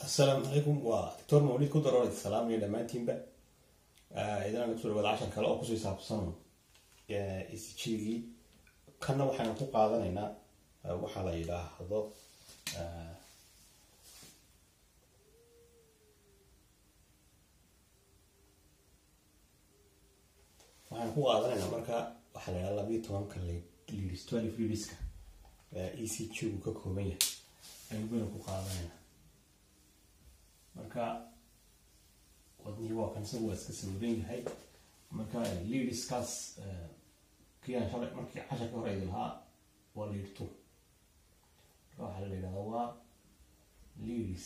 asalaamu calaykum waa doctor mawlid ku daroor salaamaya dhammaantiinba idan kusoo dhawaada cashar kale oo kusii saabsan isjigii kanna waxaynu ku qaadanaynaa waxaa la yidhaahdo waxaynu ku qaadanaynaa marka waxaa la yidhahda labiyo tobanka leaders twelve leaderska e c g gu ka kooban yahay aynu baynu ku qaadanaynaa marka wadnihii waa kan isagu waa iska sawiran yahay marka leadskaas kiaan shalay markii casharka hore idi lahaa waa lead two marka waxaa la yidhahdaa waa leads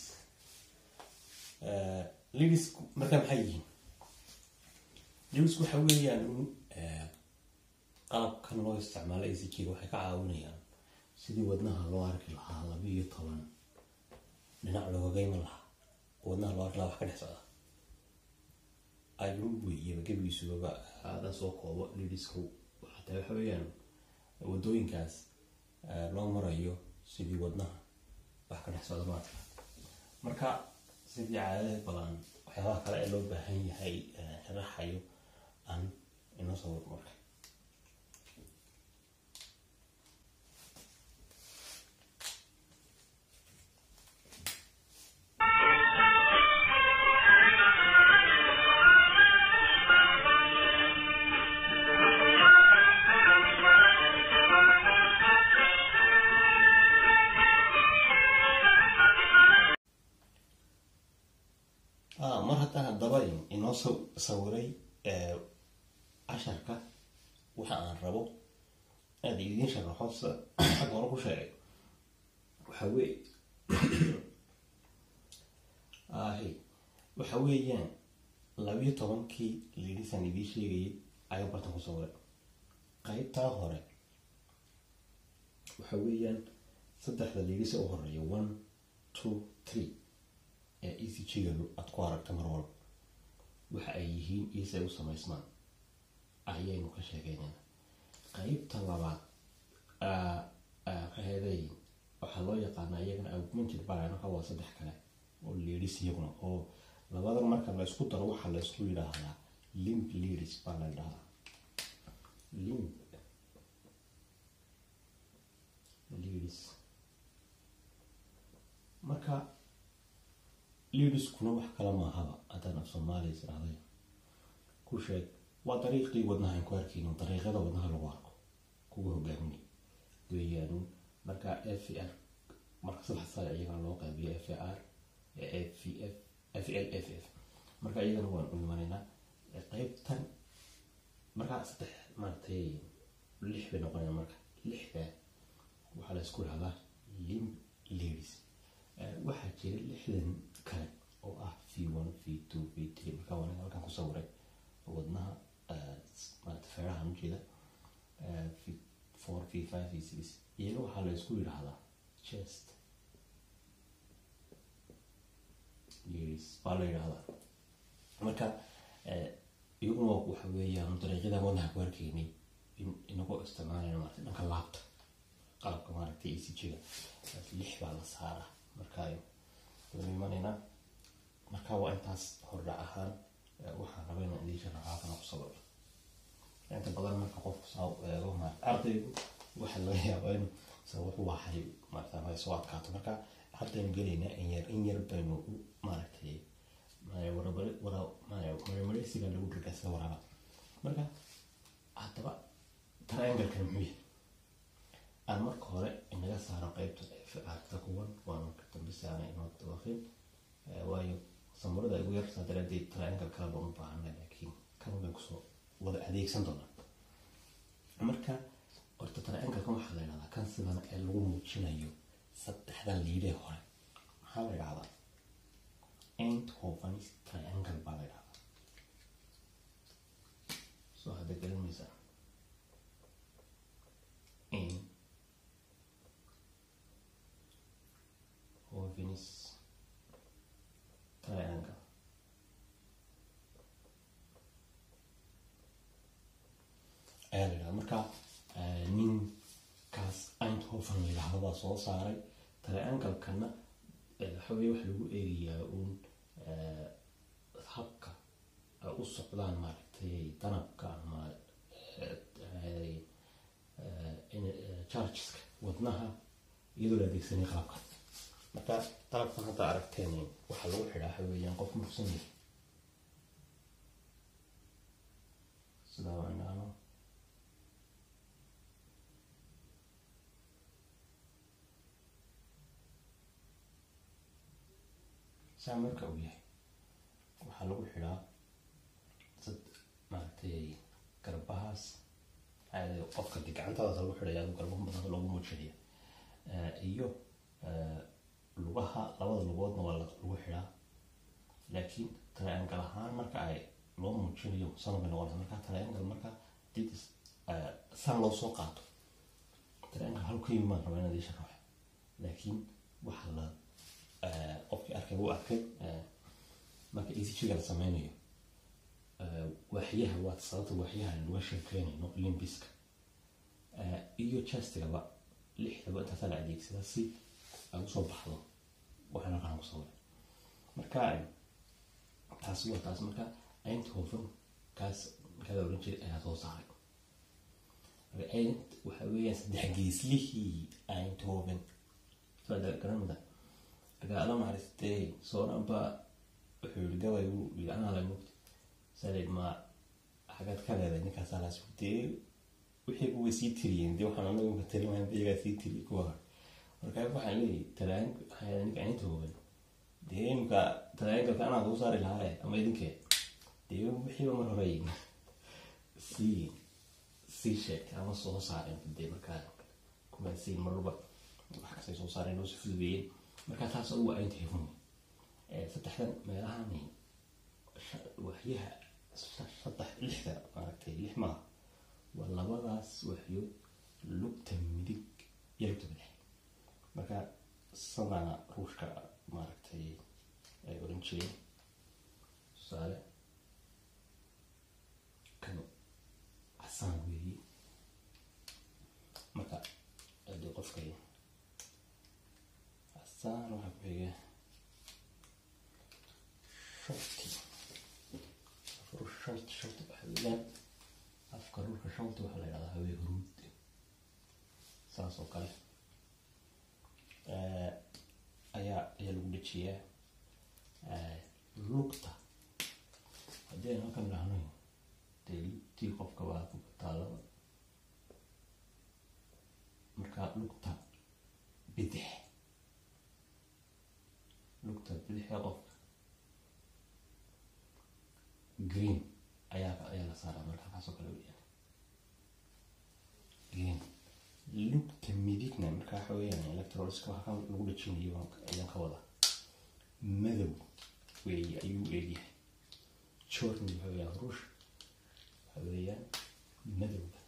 leads marka maxay yihiin leads waxa weeyaan qalabkan loo isticmaalo a c g waxay ka caawinayaan sidii wadnaha loo arki lahaa laba iyo toban dhinac loogaga iman lahaa wadnaha loo arki lahaa wax ka dhex socda ayuu weeyaba gebigiisugaba hadan soo koobo lidisku xataa waxa weeyaan wadooyinkaas loo marayo sidii wadnaha wax ka dhex socda maarka marka sidii caadada badan waxyaabaha kale ee loo baahan yahay sharaxayo aan inoo soo wado marka mar haddaan haddaba inoo sawiray casharka waxa aan rabo aada idiin sharaxo sida xag hore ku sheegay waxa weye ahi waxa weeyaan labiyo tobankii liidhisan idiin sheegayay ayaa bartan ku sawiray qaybtaa hore waxa weeyaan saddexda liidhisa u horeeya one two three ee e c g-ga aada ku aragta mar walba waxa ay yihiin iosay u samaysmaan ayaynu ka sheegeynana qeybta labaad kaheeday waxaa loo yaqaanaa iyagana augmented baraka waa saddex kale oo leedis iyaguna oo labadan marka la isku daro waxaa la isku yidhaahdaa limp leadis baa la yidhahdaa limp leadis marka lidiskuna wax kala maahaba haddaan af soomaaliya israahday ku sheeg waa dariiqii wadnaha aan ku arkaynin dariiqyada wadnaha lagu arko kuwa hogaaminay weeyaan marka f r marka saddex sare iyagana loo qaybiyo f r f f f l f f marka iyagana waan u imanaynaa qeybtan markaa saddex maaragtay lix bay noqonayaan marka lixda waxaa la isku dhahdaa limb ladies waxaa jira lixdan kale oo ah v one v two v three markaa waan halkan ku sawiray wadnaha maarata feerahan ujeeda v four v five v six iyaga waxaa la isku yidhaahdaa chest yes baa la yidhahdaa marka iyaguna waxa weeyaan dariiqyada wadnaha ku arkaynay inagoo isticmaalayna maarata dhanka laabta qalabka maaragtay e c g-ga lix baa la saaraa marka waynu imanaynaa marka waa intaas hordhac ahaan waxaan raba inaan idiin sharaxaa kana ku sababay inta badan marka qofku saa eego maarata ardaygu waxa laga yaabaa inuu sa wuxuu waxay maarata ma soo adkaato marka haddaynu gelaynaa in yar in yar baynu maaragtay waramareysiga lagu dhirgaa sida waraaba marka haddaba triangle-kan muxuu yahay aan marka hore inaga saaro qeybta ficaalka kuwan waa marka dambe si aanay inoo dabaqin waayo samurada igu yartaa daraadeed triangle kale baan u baahanay laakiin kan bay kusoo wada adeegsan doonaa marka horta triangle-kan waxaa la yidhahdaa kan sidan ee lagu muujinayo saddexdan liidee hore maxaa la yidhahdaa end hofanis triangle baa la yidhahdaa soo hadda garanaysaa Venus triangle. ayaa la yidhahda marka ninkaas eindhoven la yidhahdo baa soo saaray triangle-kana waxa weye waxa lagu eegayaa uun habka ay u socdaan maaragtay danabka ama chargeska wadnaha iyadoo la adeegsanay qalabka marka qalabkan hadda aragteen waxaa lagu xidhaa waxa weeyaan qof mursan yahay sidaa waa inaano saa marka uu yahay waxaa lagu xidhaa dad maaragtay garbahaas qofka de gacantadas lagu xidhaya adu garbaha badan loogu muujinaya iyo lugaha labada lugoodna waa lagu xidhaa laakiin triangle ahaan marka ay loo muujinayo sanabay noqonaysa marka triangle marka did san loo soo qaato triangle hal ka yimi maan rabaa inaad ii sharaxo laakiin waxa la qofkii arkay wuu arkay marka ecg la sameynayo waaxyaha waa sababta waaxyaha laga sheekeynayno limbiska iyo chestigaba lixdaba intaasaa la adeegsada si ay usoo baxdo waxaan halkaan ku sawiray marka taasi waa taas marka eindhoven kaas markaa oran jiray ayaa soo saaray marka eind waxa weeyaan saddex geeslihii eindhoven garanmada marka ala maaristee sooranba wuxuu yihi gabay wuu yii anaa la mugta salid ma xagaad ka leeday ninkaasaa laas dee wixii kuwa sii tiriyeen dee waxaan anagu ka talimayn iyagaa sii tiriy kuwa marka waxaan leeyahay talaan ninka eindhoven dee imka talaangalka anaa soo saari lahaa ama idinkee dee wixiiba mar hore sii sii sheegtay ama soo saareen dee markaa kumaasiin marba wax kastay soo saareen loo si fududeeyeen markaa taas ugu aynta hefun saddexdan meelahani waxyaha saddex lixda maaragtay lix maaha waa labadaas waxyood lugta midig iyo lugta bidix marka sadana ruushka maaragtay ay oran jireen tusaale kan casaan weeye marka hadii qofka casaan waxaa ku xiga shorti short short waxaa weeyaan afka dhulka shorti waxaa la yidhahdaa hawee huruud saas oo kale ayaa ayaa lagu dejiyaa lugta haddii aynu halkan dhahno dee lugtii qofka waa ku taalaba marka lugta bidix lugta bidixee qofka green ayaa ayaa la saaraa marka kaasoo kale weyaan green lugta midigna marka waxa weeyaan electroliska waxa lagu dhajinayo ayaan ka wada madow weeye ayuu eegyahay jorni waxa weeyaan ruush waxa weeyaan madowga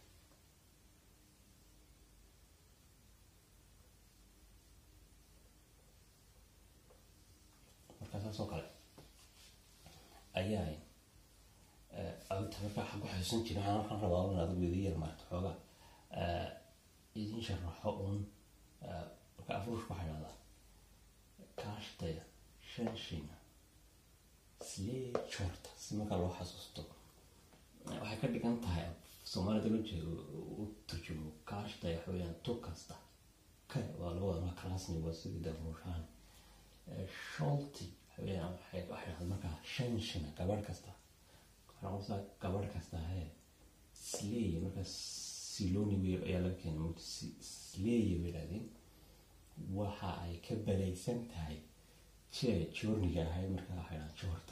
marka saas oo kale ayaa awta marka waxaan ku xasuusan jiray waxaan waxaan rabaa un adigu idin yar maarata xoogaa idin sharaxo un marka afruushka waxaa idhahdaa kaashtaya shanshina slee jorta si marka loo xasuusto waxay ka dhigan tahay soomaalida loo jeedo u turjumo kaashtaya waxa weeyaan tu kasta ka waa laga wada marka rasmi waa sidii daruushaan sholti waxa weeyaan waxay waxay dhahdaa markaa shanshina gabadh kasta waxaa noqonaysaa gabadh kasta hee sleey marka siloni wey ayaa laga keenay mugta sleeye bay dhahdeen waxa ay ka balaysan tahay jee joorniga ahayd marka waxay dhahaan joorta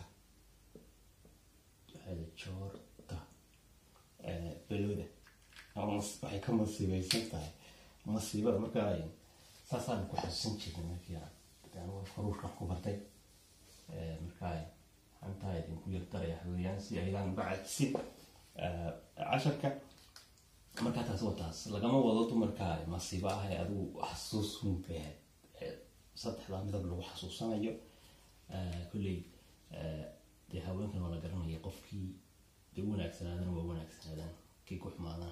waxay joorta balooda waxay ka masiibeysan tahay masiibada marka saasaan ku xasuusan jirnay markii anigu faruushkan ku bartay marka xantaa idinku yardaraya weeyaan si aydan uga cajisin casharka markaa taas waa taas lagama wado dumarka masiibo ah ee adigu xasuus hunbeed saddexdaa midab lagu xasuusanayo kolley dee haweenkan waa la garanaya qofkii dee u wanaagsanaadana waa wanaagsanaadaan kii ku xumaadana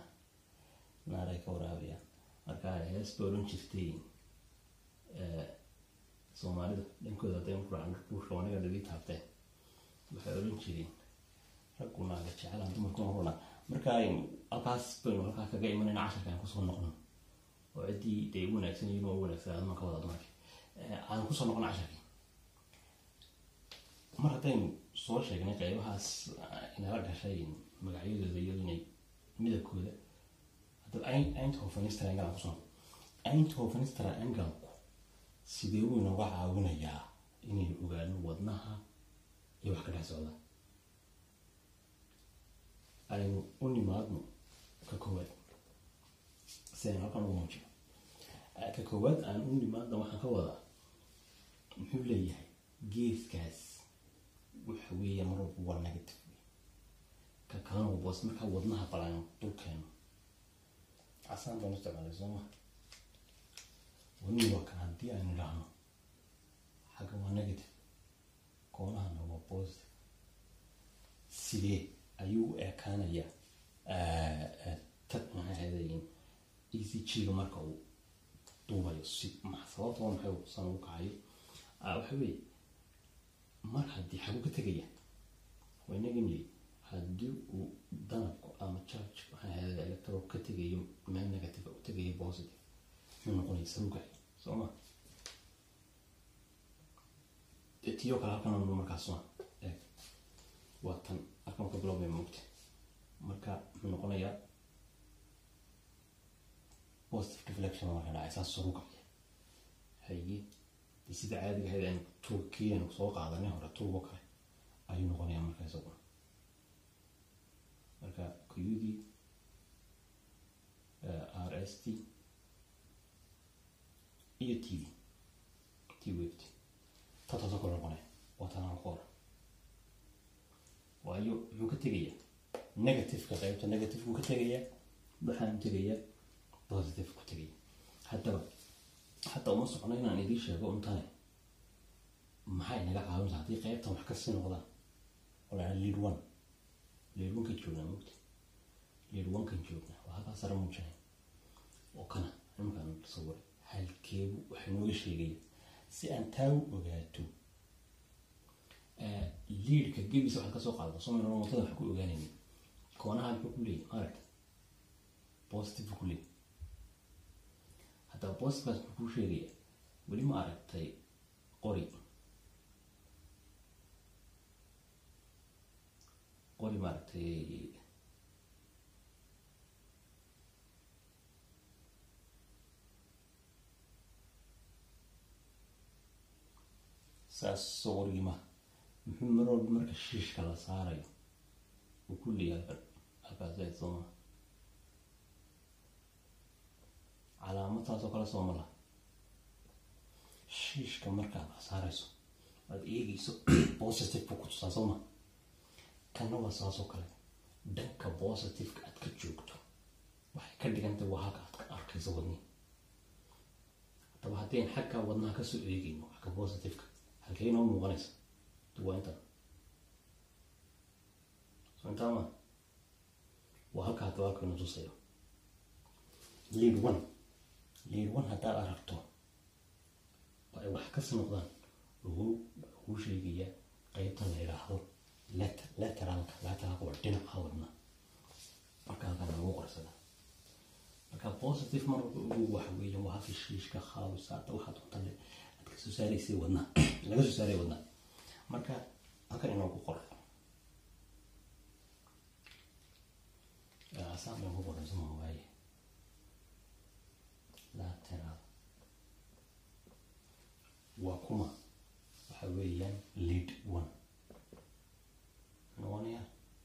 naaray ka waraabayaan marka hees ba odhan jirtay soomaalida dhankooda hadday ku raacno ruushka wanaga dhagi taabteen waxay odhan jireen raggu naaga jecelaan dumarkuna runa marka aynu halkaas baynu halkaa kaga imanayna casharka aan kusoo noqno oo ciddii dee u wanaagsan yihiin oo u wanaagsan adma ka wada dumarki aan kusoo noqono casharkii mar haddaynu soo sheegnay qaybahaas inala gashay magacyadooda iyo inay midabkooda haddaba eindhovenistr angle aan kusoo eindhovenistr angle-ku sidee uu inooga caawinayaa inaynu ogaano wadnaha iyo wax ka dhex socda aynu u nimaadno ka koowaad si aynu halkan ugu muujino ka koowaad aan u nimaadna waxaan ka wadaa muxuu leeyahay geeskaas waxa weeye mar walba waa negative ka kalena waa boos markaa wadnaha balaan dulkeeno casaan baan isticmaalay soo ma wadnihi waa kan haddii aynu idhaahno xagga waa negative koonahana waa positive sidee ayuu u ekaanayaa tad maxay ahaydayin e c g-ga marka uu duubayo si sababta waa maxay san ugu kacayo waxa weeye mar haddii xagu ka tegaya waa inaga niri haddii uu danabku ama charge maxay ahayda electro ka tegayo meel negative u tegayo positive muxuu noqonaya sarugaay soo ma tiyo kale halkan markaas waa eeg waa tan halkan ka biloobay moogta marka muxuu noqonayaa positive deflection marka dhacay saas sarugaya haye de sida caadiga ahayd aynu turkii aynu soo qaadanay hore turbo kale ayuu noqonayaa marka isaguna marka kuyudii r s t iyo t v t weft tataasoo kale noqonaya waa tanaan ku hora waayo muxuu ka tegayaa negativeka qaybta negativekuu ka tegayaa waxaan tegayaa positive ku tegaya haddaba hadda uma socno inaan idiin sheego untane maxay naga caawinta haddii qaybtan wax kasii noqdaan oo lahaa lead one lead one kan joognaa mugta lead one kan joognaa waa halkaa sare muujinay oo kana nimankaan sawiray halkeebu waxay nooga sheegaya si aan taa u ogaato liidka gebisa waxaad kasoo qaadata soomaliya motada wax ku ogaanaynin koonaha muxuu ku leeyahy maaragta positive ku leeyahy haddaba positivekaas muxuu kuu sheegaya weli ma aragtay qori qori maaragtay saas soo qorigii maha muxuu mar walba marka shiishka la saarayo uu ku leeyahay halkan halkaas ayd soo maha calaamad taasoo kale sooma laha shiishka markaad wax saarayso aad eegeyso positive buu ku tusaa soo ma kanna waa saasoo kale dhanka positiveka aad ka joogto waxay ka dhigantay waa halka aad ka arkayso wadnihi haddaba haddayn xagga wadnaha kasoo eegeyno xagga positiveka halkay noo muuqanaysa waa intan soo intaa ma waa halka haddaba halkaynu tusayo lead one lead one haddaad aragto oo ay wax kasi noqdaan wuxuu kuu sheegayaa qeybta la yidhaahdo lateralka lateralka waa dhinaca wadna marka halkan lagu qorsada marka positive mar walba ugu waxa weeye waa halka shiishka khaawisa hadda waxaa doonta le aad kasoo saaraysay wadna laga soo saaray wadna marka halkan inoogu qor asaan baan ku qoran suma waaye lateral waa kuma waxa weeyaan lead one noqonaya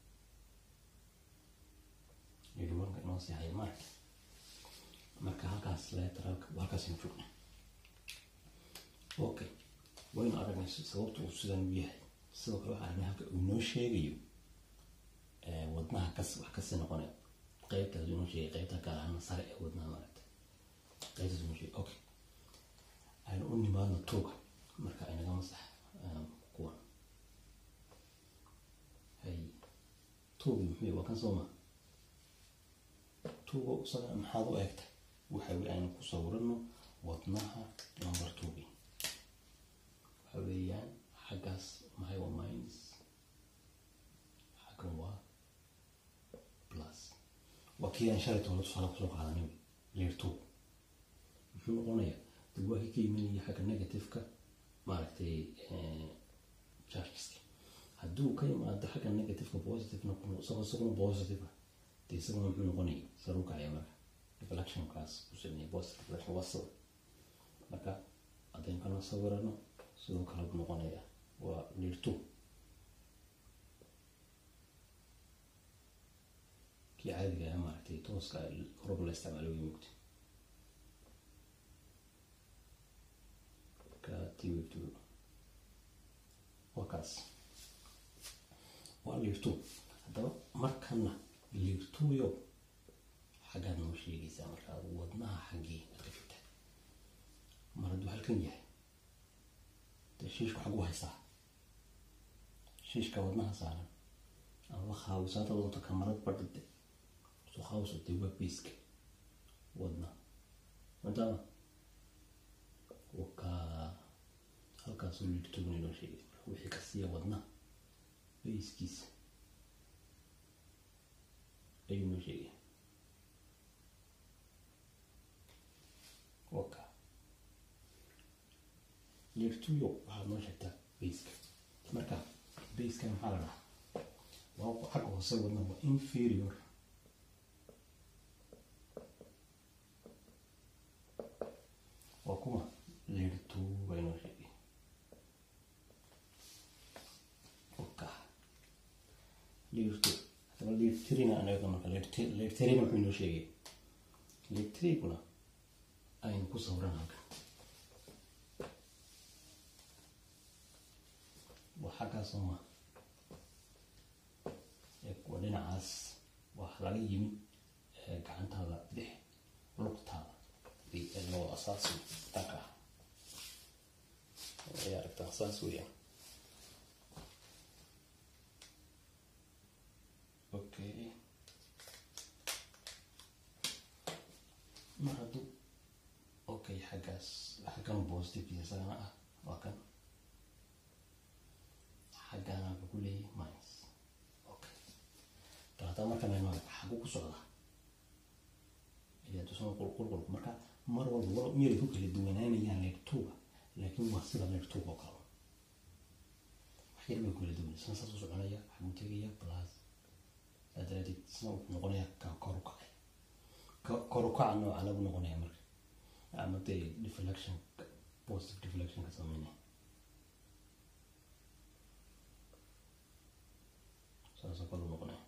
lead one-ka inoo sii haya marka marka halkaas lateralka halkaasinu joogna okay waynu aragnay sababta uu sidan u yahay sidoo kale waxaa aragnay halka uu inoo sheegayo wadnaha kas wax kasii noqonaya qeybtaas inoo sheegay qeybta gaar ahaan sare ee wadnaha maaragta qeybtaas inoo sheegay okay aynu u nimaadno tuuga marka inaga masax kuwan hay tuugi muxuu waa kan sooma tuuga isaga maxaad u eegtay waxa aynu ku sawirano wadnaha number tuugi plus maxay waa minus xaggan waa plus waa kii aan shalay toona tusaale kusoo qaadanay layer two muxuu noqonayaa dib waa kii ka imanaya xagga negative-ka maaragtay chargeska hadduu ka imaado xagga negative-ka positive noqono isagoo isaguna positive ah dee isaguna muxuu noqonaya saru kacaya marka reflectionkaas ku sameeyay positive reflection waa sawir marka haddaynu kana sawirano sidoo kale buu noqonaya waa layer two kii caadiga ah maaragtay tooska horaba la isticmaalo way mugta marka twtu waa kaas waa layer two haddaba markana layer two yo xaggaad noo sheegaysaa markaa wadnaha xaggii aad ka figtaa mar hadduu halkan yahay dee shiishku xagu haysaa shiishka wadnaha saaran ama khaawisaada doonta kamarad badhide soo khaawiso dee waa beyska wadna maadaama wakaa halkaasoo liirtogna inoo sheegay wixii ka siiya wadna beyskiisa ayuu noo sheegay waka liirtuyo waxaad noo sheegtaa beyska marka beyska maxaa la dhahaa waa xagga hoose wadna waa inferior waa kuma liirtu baa inoo sheegay waka liirtu hadaba liirtirina anaga marka liirtirina wuxuu inoo sheegay liirtiriguna aynu ku sawiran halkan waa xaggaasoo ma waa dhinacaas waa laga yimid gacantaada bidix lugtaada loo asaasi danka ah ay aragtaa saas weeyaan okay mar hadduu okay xaggaas xaggan positive isagana ah waa kan xaggana wuxuu ku leeyahay minus okay daata markan aynu xagu ku socdaa ayaa tusan qulqulqulku marka mar walba wal miyay ku kala duwanaanayaan leertuuga laakiin waa sida leertuuga oo kale wax yar bay kala duwan san saas u soconaya xaguu tegaya plus saa daraadeed sina wuxuu noqonaya ka kor u kacay kor u kaca nooca lagu noqonaya marka ama dee deflection positive deflection ka sameynaya saasoo kale u noqonaya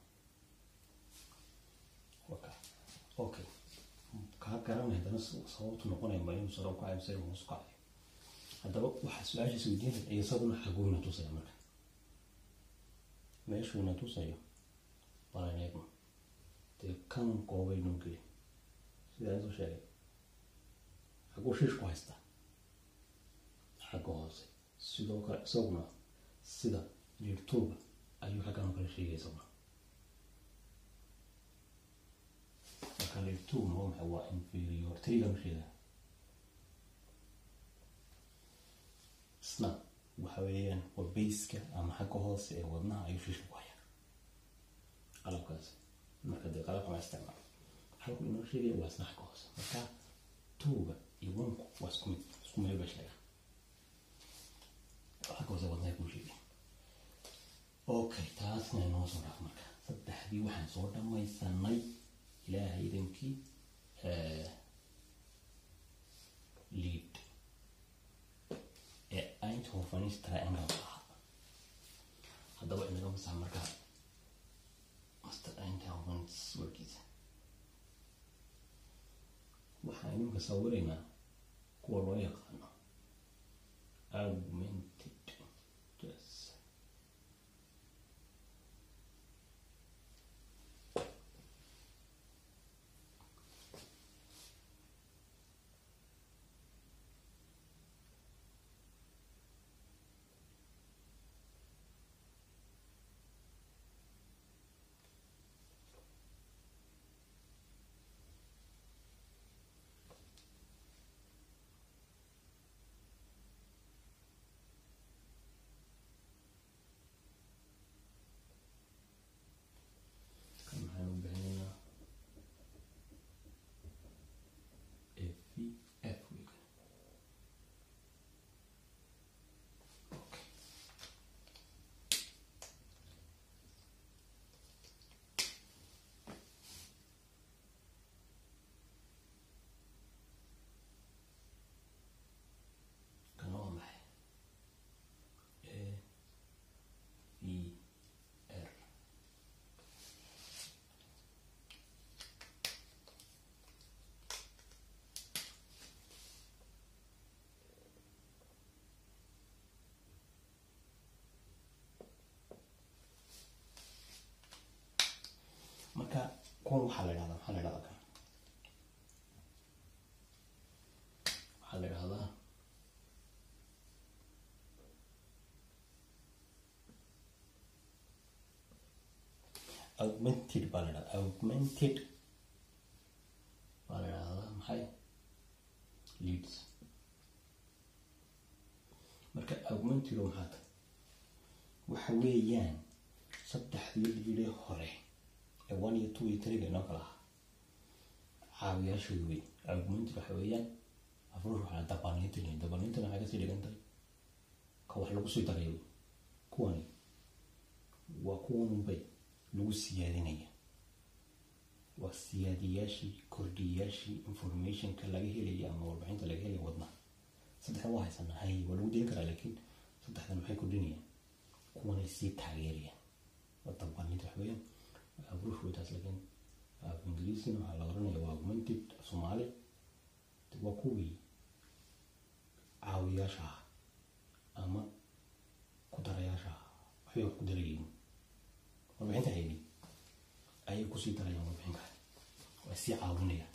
waka okay kaa garanay haddana sababtu noqonaya ma inuu sare u kacayo mise inuu hoos u kacayo haddaba waxaa su-aashaas weydiinaya iyo isaguna xaguuna tusaya marka meeshuuna tusayo balan eegno dee kan goobay noo geli sidaa soo sheegay xaguu shiish ku haystaa xagga hoose sidoo kale isaguna sida liirtuuga ayuu xaggan oo kale sheegay isaguna marka liirtuugna waa maxay waa inferior triga masheeda isna waxa weeyaan waa bayska ama xagga hoose ee wadnaha ayuu shiishka ku hayaa qalabkaas marka dee qalabka ma isticmaalo halku inoo sheegaya waa isna xagga hoose marka tuuga iyo wanku waa isku mid isku meel ba sheega xagga hoose wadnaha kuu sheegay okay taasna inoo soo dhaaf marka saddexdii waxaan soo dhamaysanay ilaahay idankii lead ee eindhovenis triangle ahaa haddaba inaga masaa markaa master eindhovenis warkiisa waxaan iminka sawiraynaa kuwa loo yaqaano augmented yes kuwan waxaa la dhahdaa maxaa la dhahdaa kan waxaa la dhahdaa augmented baa la dhahdaa augmented baa la dhahdaa maxay leads marka augmented oo maxaa tahay waxa weeyaan saddexdii liidee hore ee one iyo two iyo three inoo kala ahaa caawiyaashooda wey augmented waxa weeyaan afruur waxaa dabalinta leeyihin dabalintana waxay kasii dhigan tahay ka wax lagu sii darayo kuwani waa kuwanunbay lagu siyaadinaya waa siyaadiyaashii kordhiyaashii informationka laga helaya ama warbixinta laga helaya wadnaha saddexda waa haysanaa hay waa lagu delin karaa laakiin saddexdan maxay kordhinayaan kuwanay sii taageerayaan waa dabalinta wax weeyaan abrushweytaas laakiin af ingiriisina waxaa la oranaya waa augmented soomaali waa kuwii caawiyaasha ah ama ku darayaasha ah waxbay wax ku darayiin warbixinta haydi ayay kusii darayaan warbixin kale waa sii caawinayaan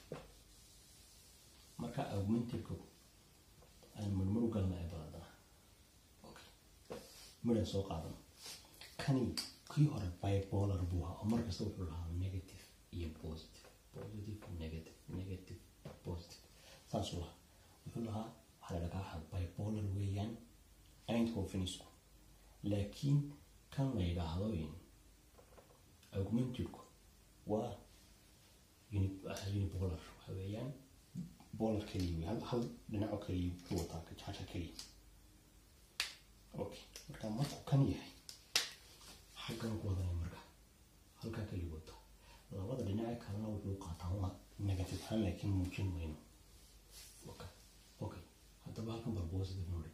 marka augmentedku aan marmar u galna ee baladana okay midhan soo qaadan kani kii hore bipolar buu ahaa oo markasta wuxuu lahaa negative iyo positive positive negative negative positive saasuu lahaa wuxuu lahaa waxaa la dhagaa bipolar weeyaan eindhovenisku laakiin kan la yidhaahdo augmentedku waa unipolar waxa weeyaan bolar keliya wey hal hal dhinaco keliya wuxuu wataa kajaaja keliya okay marka markuu kan yahay xaggan ku wadanaya marka halkaa keliya wata labada dhinace kalena wuxuu qaataa waa negative ahaan laakiin muujin mayno okay okay haddaba halkan bal positive noo dhig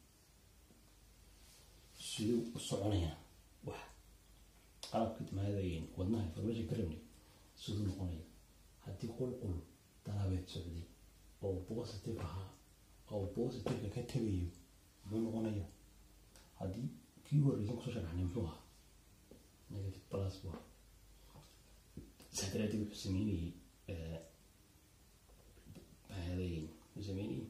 siduu u soconayaan wax qalabka timaadayn wadnaha information ka rabnay siduu noqonaya haddii qulqul dalabeed socday oo positive ahaa oo positiveka ka tegayo muxuu noqonaya haddii kii horeysan kusoo sharaxnay muxuu ahaa negative plus waa saa daraadeed wuxuu sameynayay mahadayn wuxuu sameynayay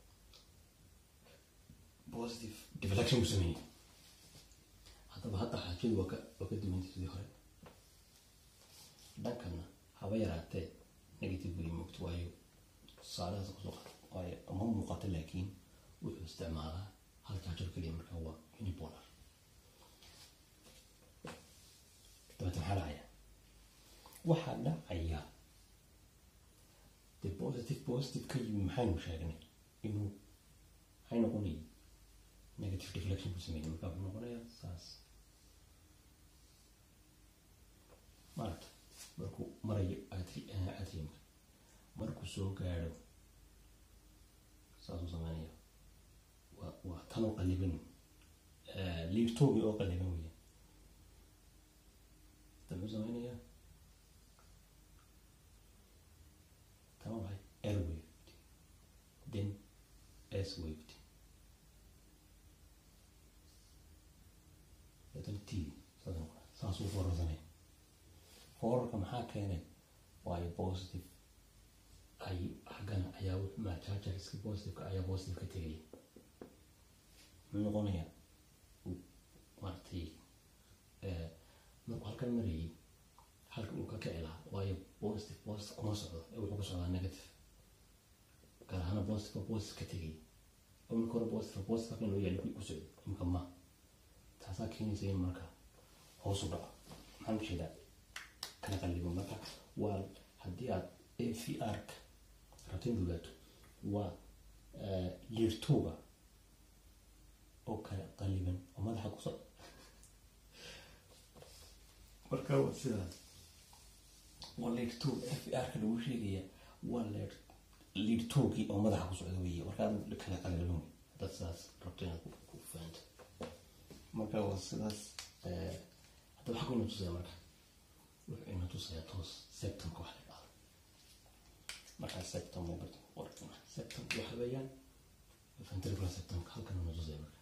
positive deflection buu sameynayay haddaba hadda xaajadu waa ka waa ka duwantay sidii hore dhankana haba yaraatee negative way moogto waayo tusaalahaas kusoo qaata waayo ma muuqato laakiin wuxuu isticmaalaa hal jaajar keliya markaa waa unipolar dabeeta maxaa dhacaya waxaa dhacaya de positive positive ka yimi maxaynu sheegnay inuu maxay noqonayay negative deflection ku sameeyay markaa wuxuu noqonayaa saas maaragta markuu marayo atriumka markuu soo gaadho saasuu sameynaya waa waa tan oo qaliban liirtoogi oo qaliban weya ta muxuu sameynayaa tama maxay air waved then s waved then t saas noqona saasuu foorarsanaya foorarka maxaa keenay waayo positive ay xaggana ayaa majaajarska positiveka ayaa positive ka tegaya muxuu noqonaya maaragtay markuu halkan marayay halka uu ka kici lahaa waayo positive positive kuma socdo ee wuxuu ku socdaa negative gaar ahaana positive positive ka tegaya oo marka hore positive positive halkan loo yaali ku socdo imika ma taasaa keenaysa in marka hoos u dhaco maxaan ujeedaa kala qallibo marka waa haddii aad a v r-ka rabta in ogaato waa liirtooga oo kala qaliban oo madaxa ku socda marka waa sidaas waa liirtoog f r-ka lagu sheegaya waa leer liirtoogii oo madaxa ku socda weeye markaa kala qaliban wey haddaad sidaas rabto inaad ku fahanto marka waa sidaas haddaba xaguu ina tusaya marka wuxuu ina tusayaa toos septemka wax la dhahdo markaa septem uu barta qorkana septemka waxa weeyaan ventricular septemka halkan ina tusaya marka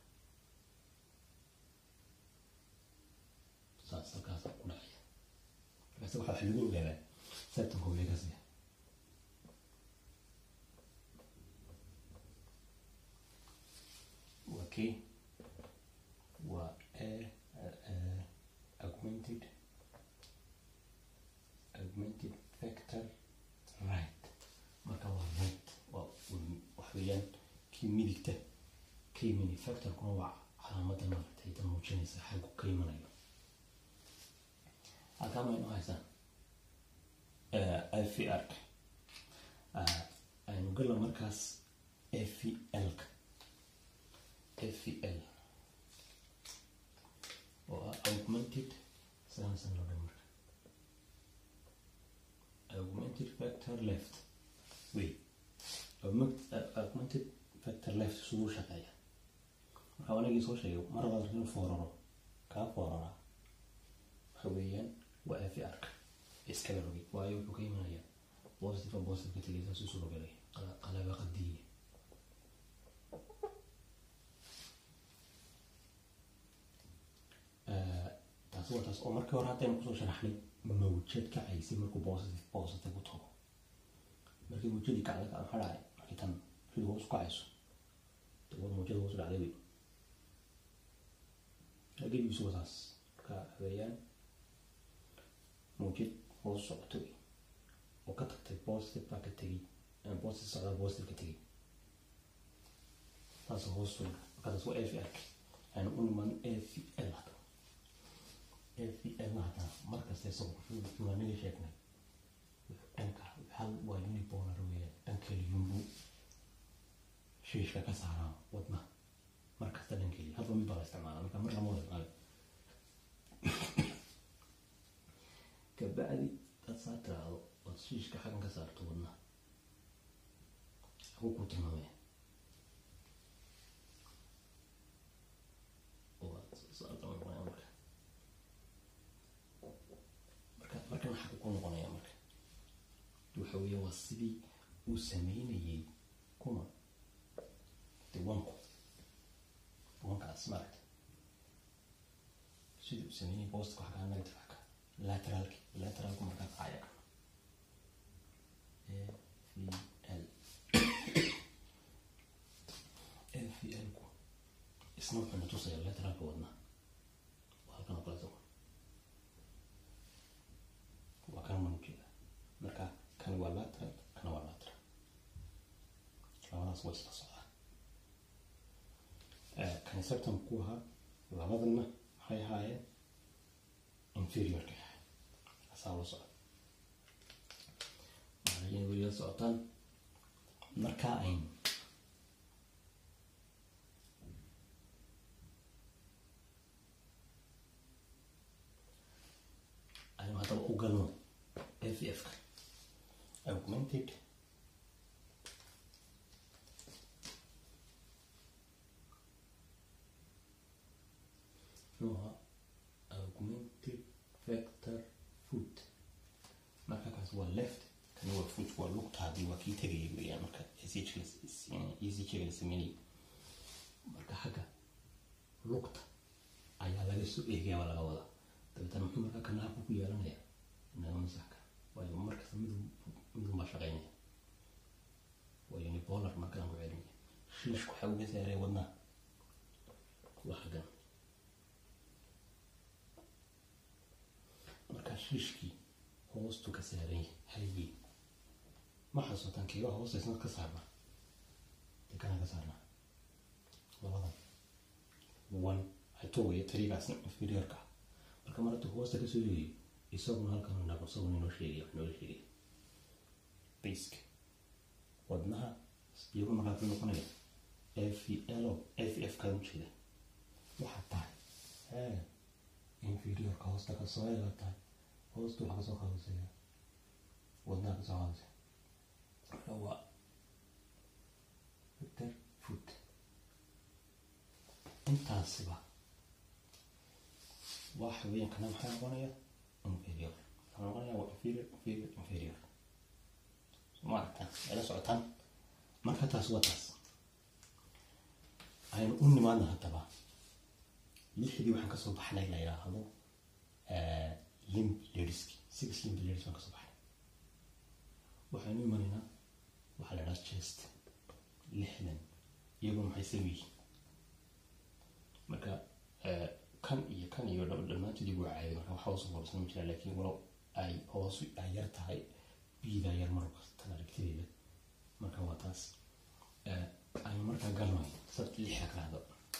saas halkaas ku dhacaya markaas waxaa wax lagu ogaadaa septanka vegas yahay waa kii waa a augmented augmented factor right marka waa right waa wax weeyaan kii midigta ka yimini factorkuna waa calaamada maaragtay ta muujinaysa xaggu ka imanayo halkaa maynu haysaan ifr aynu gala markaas fl-ka fl oo ah augmented sansan loo dhan marka augmented factor left wey augmented factor left siduu shaqeeya marka anagii soo sheegay mar labaad inuu fooraro kaa foorara waxa weeyaan waa fr-ka iskala rogay waayo wuxuu ka imanayaa positive positive ka tegay saas isu rogalay qalaba qadiye taasi waa taas oo markii hore haddaynu kusoo sharaxnay mawjad kacaysay markuu positive positive u tago markii mawjadii kacda ka maxaa dhacay markii tan mawjadu hoos u kacayso dawad mawjada hoos u dhacday wey gebigiisu waa taas marka weeyaan mawjad hoos socoto wey oo ka tagtay positive baa ka tegey positive socdaa positive ka tegey taas hoos wey markaas waa fr aan u niman afl hada afl hada markasta isagu wuxuu aniga sheegnay dhanka hal waa unipolar weeyaan dhankeliyunbu shiishka ka saaraa wadna markasta dhankeliya halba mid baa la isticmaala marka mar lama wada isticmaala kabacdi dad saa tiraahdo ood shiishka xaggan ka saarto wadna haku ku tilmaamaya marka markan xagga ku noqonaya marka waxa weeye waa sidii uu sameynayay kuma de wanku wankaas maaragta sidii uu sameynayay bostka xaggaa negative xagga lateralki lateralku markaa kacaya kan fl ku isna wuxuu na tusaya lateralka wadna waa halkan oo kale isagu waa kan man ujeeda marka kan waa lateral kana waa lateral labadaas waa isla socdaa kan septum ku ahaa labadana maxay ahaayeen inferiorka ahay asaa la socda waxay weliga socotaan markaa ayn aynu haddaba u galno ff-ka augmented nuha augmented factor foot marka kaas waa left kani waa foot waa lugtaadii waa kii tegayay weeyaan marka ecg la sameynayay marka xagga lugta ayaa laga soo eegaya waa laga wadaa dabeetana muxuu markaa kana halku ku yeelanaya inaga masaxka waayo markasta mid midun baa shaqeynaya waa unipolar markaan ku celinaya shiishku waxaa uga saaray wadnaa waa xaggan markaa shiishkii hoostu ka saaran haye ma xasuutaan keega hoostaysna ka saarna dee kana ka saarna labadan one hatogaya tarigaasna inferiorka marka mar hadduu hoosta kasoo yeeyo isaguna halkan naqo isaguna inoo sheegaya wax noola sheegaya basic wadnaha iyaguna markaa ku noqonaya fl f f kaan ujeeda waxaa tahay ee inferiorka hoosta kasoo eega tahay hoosta waxaa kasoo qaadasaya wadnaha kasoo qaadasaya marka waa victor foot intaasiba waxa weeyaan kana maxaa noqonaya inferior maxaa noqonaya waa inferior inferior inferior ma aragtaan ila socotaan marka taas waa taas aynu u nimaadna haddaba lixdii waxaan kasoo baxnay la yidhaahdo limb ladiski six limb ladies baan kasoo baxnay waxaynu imanaynaa waxaa la idhaha chest lixdan iyaguna maxay sameyihiin marka kan iyo kan iyo dhammaantood iyagu caadi marka waxa hoos hoosna ma jiraan laakiin walow ay hoosu ay yar tahay biida yar marka tan aragtideeda marka waa taas aynu markaa galnay sabti lixa kalaado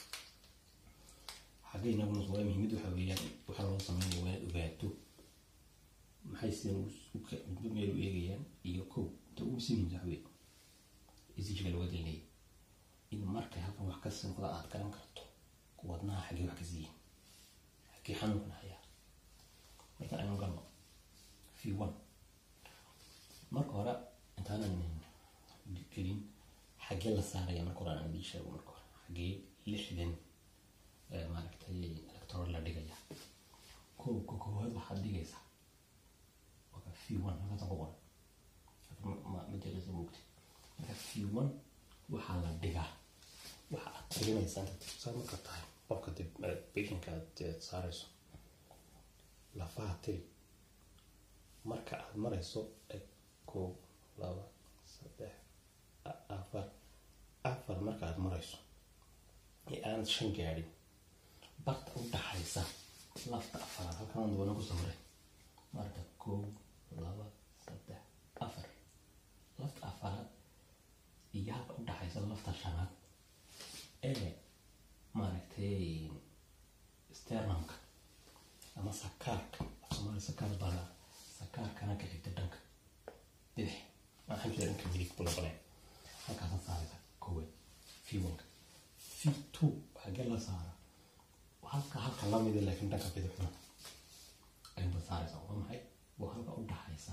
xagga inaguna waa muhiimad waxa weeyaan waxa loo sameynaya waa inaad ogaato maxay sidan midba meel u eegayaan iyo kow ta ugu simin waxa wey isijiga looga dalinaya in markay halkan wax ka sinqda aad garan karto wadnaha xaggee wax ka siiyin xaggee xanuunkan hayaa marka aynu galno v one marka hore intaanan gelin xaggee la saaraya marka hore aan idii sheego marka hore xaggee lixdan maaragtay electoral la dhigaya kow ka koowaad waxaad dhigaysaa waka v one halkaasa ku qoran majalisa mugti marka v one waxaa la dhigaa waxa aad tirinaysaa saa marka tahay qofka patientka aad saarayso lafaha tiri marka aad marayso kow laba saddex afar afar marka aad marayso ee aanad shan gaadhin barta u dhaxaysa lafta afaraad halkan dabana ku sawiray marka kow laba saddex afar lafta afaraad iyo halka u dhaxaysa lafta shanaad ee maaragtay sternamka ama sakaarka afsoomaali sakaar bala sakaarkana ka xigta dhanka bidix waxaan jira dhanka midig bula baleen halkaasa saaraysa koowaad v one v two xagee la saara halka halka lamida laakiin dhanka bidixna ayunba saaraysa waa maxay waa halka u dhaxaysa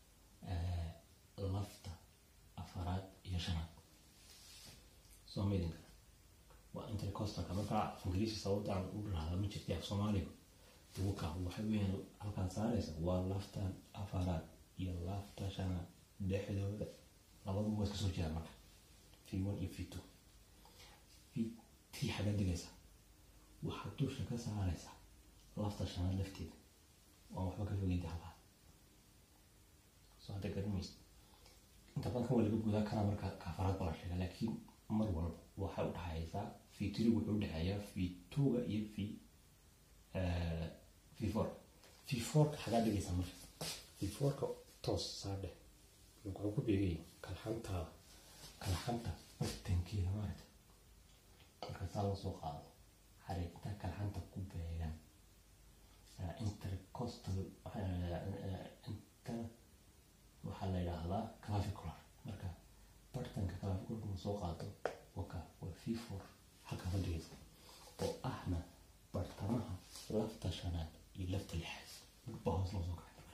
lafta afaraad iyo shanaad soo maydinka waa intercostalka markaa af ingiriisi sababta aan u rahda ma jirtay af soomaaliga duwaka waxay weeyaan halkaan saaraysa waa laftan afaraad iyo lafta shanaad dhexdooda labaduba waa iska soo jiraan marka v one iyo v two v t xagga digaysa waxaad dusha ka saaraysaa lafta shanaad lafteeda waan waxba ka fogeyda halkaa soo hadda garamaysa inta badan kan waa laga gudaa kana marka kaafaraad baa la sheega laakiin mar walba waxay u dhaxaysaa v three wuxuu u dhexeeyaa v two-ga iyo v v four v four-ka xagaa dhigaysa marka v four-ka toos saadhe wuxuu ku beegay kalxantaada kalxanta bartankeeda maarata marka saa loo soo qaado xariiqta kalxanta ku beegan intercostal inter waxaa la yidhaahdaa clavicular marka bartanka clavicular ma soo qaado waka waa v four halkaa fadhigaysa oo ahna bartamaha lafta shanaad iyo lafta lixaad midba hoos loo soo kacay marka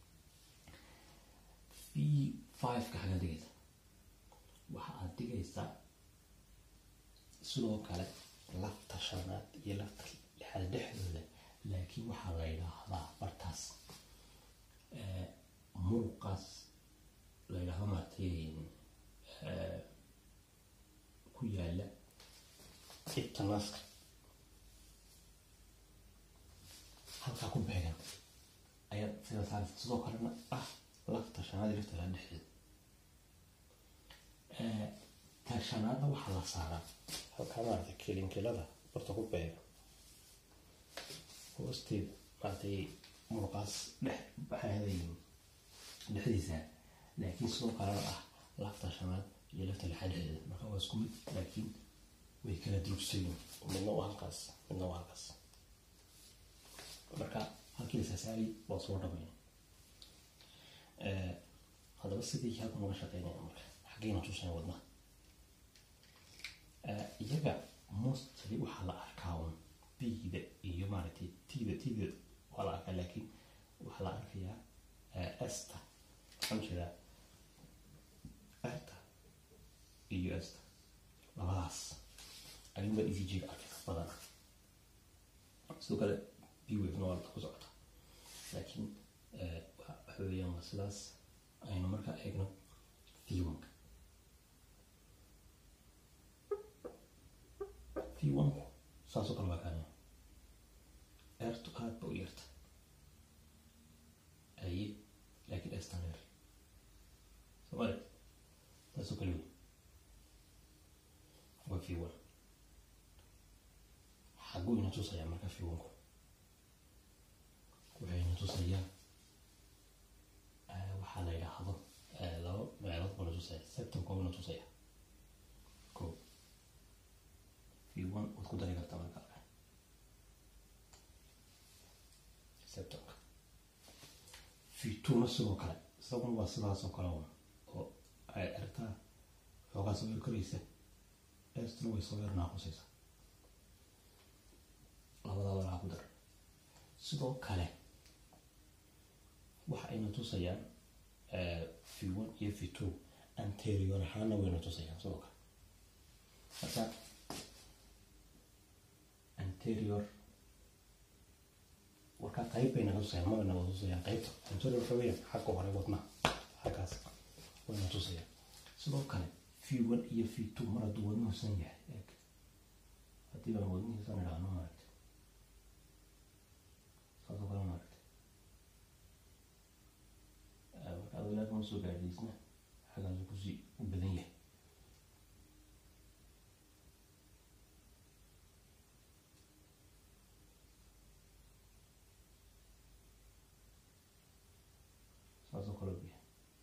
v five-ka xagaa dhigaysa waxa aad dhigaysaa sidoo kale lafta shanaad iyo lafta lixaad dhexdooda laakiin waxaa la yidhaahdaa bartaas muuqaas la yidhaahdo maaragtay ku yaala cibta naaska halkaa ku beegan ayaad sida saaraysa sidoo kalena ah lafta shanaad iyo lafta lixaad dhexdeeda ta shanaadna waxaa la saaraa halkaa maaragtay kilinkilada barta ku beegan hoosteeda maaragtay muruqaas dhex baxaadayin dhexdiisa laakiin sidoo kalena ah lafta shanaad iyo lafta lixaad dhexdeeda marka waa isku mid laakiin way kala durugsayin midna waa halkaas midna waa halkaas marka halkii lasasaari waa soo dhamayna haddaba sidii halkan uga shaqeynaya marka xaggeyna tusaya wadnaha iyaga mostly waxaa la arkaa un bida iyo maaragtay tida tida waa la arkaa laakiin waxaa la arkayaa esta waxaan jeedaa erta iyo esta labadaas ayuunbaa e c g ga arkaysa badana sidoo kale b wavena waa ku socota laakiin waxa weeyaan waa sidaas aynu markaa eegno v1ka v1ku saasoo kale waa kaanaya eertu aad ba u yarta aye laakiin estan yar soo arag taasoo kale wey waa v one xaguu ina tusayaa marka v one-ku waxay ina tusayaa waxaa la yidhaahdo laba meelood buu na tusaya septemka buu na tusaya ko v one waad ku dari kartaa marka septemka v two-na sidoo kale isaguna waa sidaas oo kale un oo ay aragtaa xoogaa soo yar koraysa estuna way soo yar naaqusaysa labadaa walaa ku dar sidoo kale waxa ayna tusayaan v one iyo v two anterior ahaana wayna tusayaan sidoo kale marka anterior warkaa qayb bayna tusayaan ma bayna tusayaan qaybta anterior waxa weeyaan xagga hore wadnaha xaggaas wayna tusayaan sidoo kale v one iyo v two mar hadduu wadnuhusan yahay eeg haddii baan wadnihiisan idhaahno maaragta saasoo kale maaragta marka adoo kama soo gaadhiisna xaggaasu kusii u badan yahay saasoo kale u yahay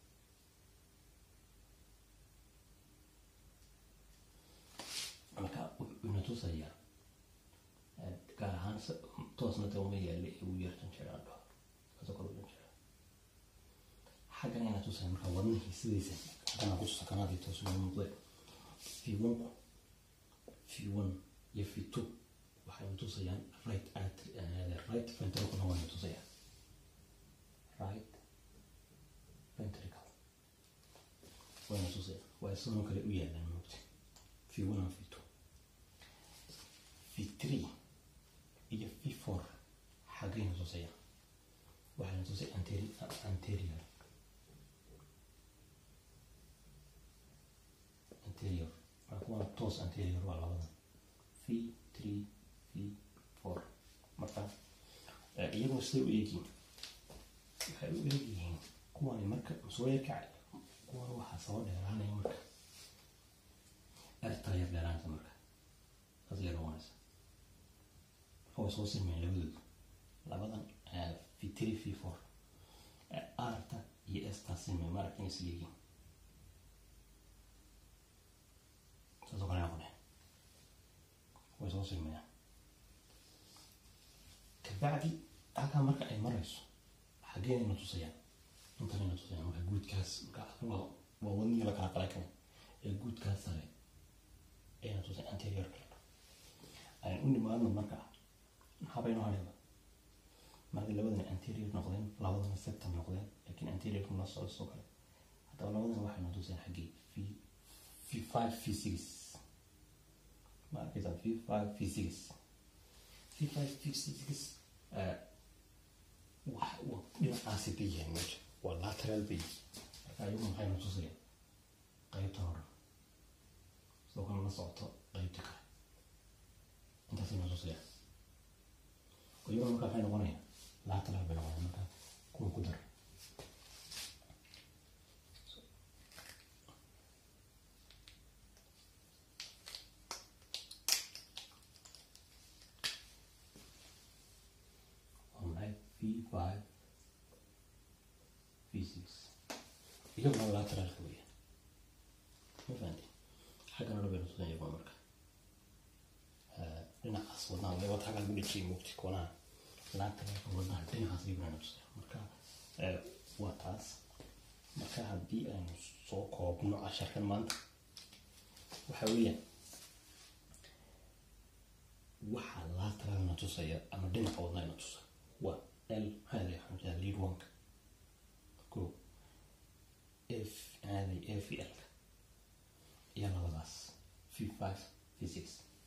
marka wuxuuna tusayaa gaar ahaan toosna de uma yaale ee uu yartan jiraan dhaho saasoo kale ujan jira xaggan ayna tusaya marka wadnihii sidaysa xaggana ku sakanaadii toos uma muuqdeen v one v one iyo v two waxayna tusayaan right artery right ventricle wayna tusayaan right ventricle wayna tusayaan waa sidoo kale u yaalaan moogta v one and v two v three iyo v four xaggayna tusayaan waxayna tusay anterior anterior anterior marka kuwana toos anterior waa labadan v three v four marka iyagoo siday u eegyihiin waxay u eegyihiin kuwani marka soo kacay kuwan waxaa soo dheeraanaya marka ertaa yar dheeraanta marka saas yar noqonaysa marka way soo silmeen labadoodu labadan v three v four arta iyo estaa silmeen ma aragta inay is leeyihiin saasoo kale noqoneen way soo silmayaan kabacdi halkaa marka ay marayso xaggeenayna tusayaan intanayna tusayaan marka guudkaas marka waa waa wadnihii la kala qalay kan ee guudkaas sare ayna tusay anteriorka ayaan u nimaadno marka maxaabayno hadhayba markay labadan anterior noqdeen labadana septum noqdeen laakiin anteriorka la socdo soo kale haddaba labadan waxayna tusayaan xaggee v v five v six ma arkaysaa v five v six v five v six wax dhinacaasi bay yahay meesha waa lateral bay marka ayagu maxayna tusayaan qaybta hore sidoo kale la socoto qaybta kale intaasayna tusayaan iyaguna marka maxay noqonayaan lateral bay noqonayaan marka kuwa ku dara v five v six iyaguna lateralka weya ma fahanti xaggana dhan bayna tusan iyaguna marka dhinacaas wadnaha waliba wata xaggaa lagu dhejiyay mugti koonaha lateralka wadnaha dhinacaas iyaguna na tusaya marka waa taas marka haddii aynu soo koobno casharkan maanta waxa weeyaan waxaa lateralna tusaya ama dhinaca wadnahana tusa waa l هذا حمزة lead one كو f هذه f l يلا خلاص في 5 في 6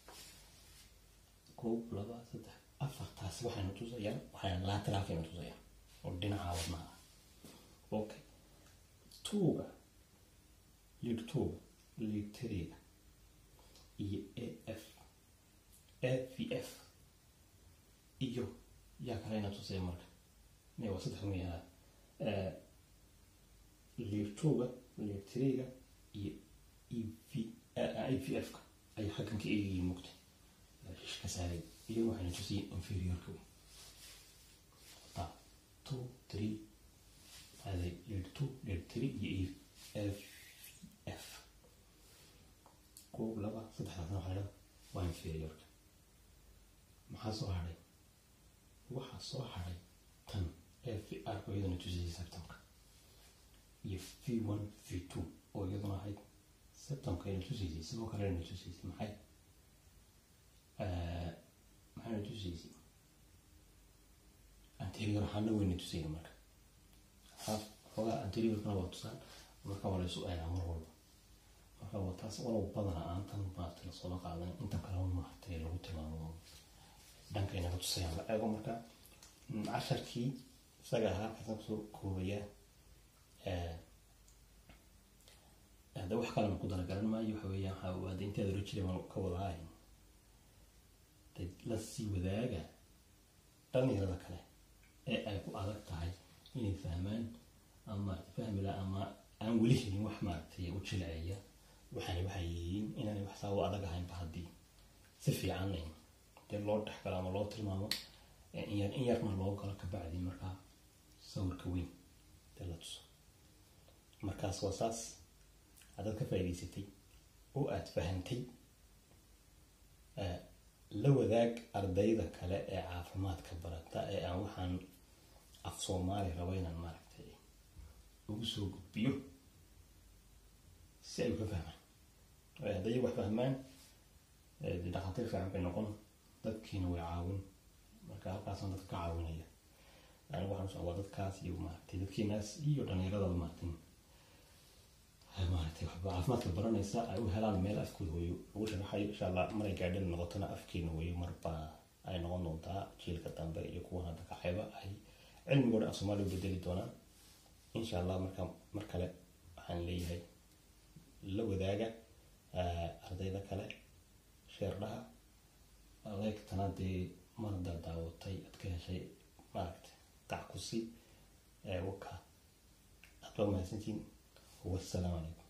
كو لبا صدح afartaas waxayna tusayaan waxayna lateralkayna tusayaan oo dhinaca wadnaha okay tuuga lead tuuga lead three iyo af avf iyo yaa kalena tusaya marka waa saddex miyaha lead tuuga leer tiriga iyo e v f ka ay xaggan ka eegayeen mugtay shish ka saaray iyagu waxayna tusiyeen inferiorka wey ta two three aday leer two leer three iyo e f f koob laba saddexdaasna waxaa la waa inferiorka maxaa soo hadhay waxaa soo hadhay tan ee v r oo iyadana tusiyay septemka iyo v one v two oo iyaduna ahayd septemka ayna tusaysay sidoo kale ayna tusaysay maxay maxayna tusaysay anterior ahaana wayna tusayna marka half xoogaa anteriorkana waa tusaan marka waa laysu eegaa mar walba marka waa taas walow badana aan tan maaragtay lasoola qaadan inta kale maaragtay lagu tilmaamo dhanka inaga tusayaan la eego marka casharkii isaga ahaa kasan kusoo koobaya hadda wax kalena ku dalagaran maayo waxa weeyaan waxaa hadda inteeda hore jiray baan ka wadahay de la sii wadaaga dhalinyarada kale ee ay ku adag tahay inay fahmaan ama fahmi la ama aan weli helin wax maaragtay u jileeya waxaana waxay yihiin inaanay wax saa u adag ahaynba haddii si fiican dee loo dhexgalo ama loo tilmaamo inyar in yarna loo galo kabacdi markaa sawirka weyn dee la tuso markaas waa saas haddaad ka faa'idaysatay oo aada fahantay la wadaag ardayda kale ee caafimaadka barata ee aan waxaan af soomaali rabo inaan maaragtay ugu soo gudbiyo si ay uga fahmaan hadday wax fahmaan dhakhaatiir fiican bay noqon dadkiina way caawin marka halkaasaan dadka ka caawinaya anigu waxaan socdaa dadkaas iyo maaragtay dadkiinaas iyo dhallinyaradaba maaragtay maaragtay waxba caafimaadka baranaysa ay u helaan meel afkooda hooyo lagu sharaxayo insha allah maray gaadhin noqotona afkeena hooyo marba ay noqon doontaa jiilka dambe iyo kuwan hadda kacayba ay cilmigooda af soomaaliya u bedeli doonaan insha allah marka mar kale waxaan leeyahay la wadaaga ardayda kale sheerdhaha adeegtana dee marda daawatay aad ka heshay maaragtay gac ku si waka aad baa mahadsantiin والسلام عليكم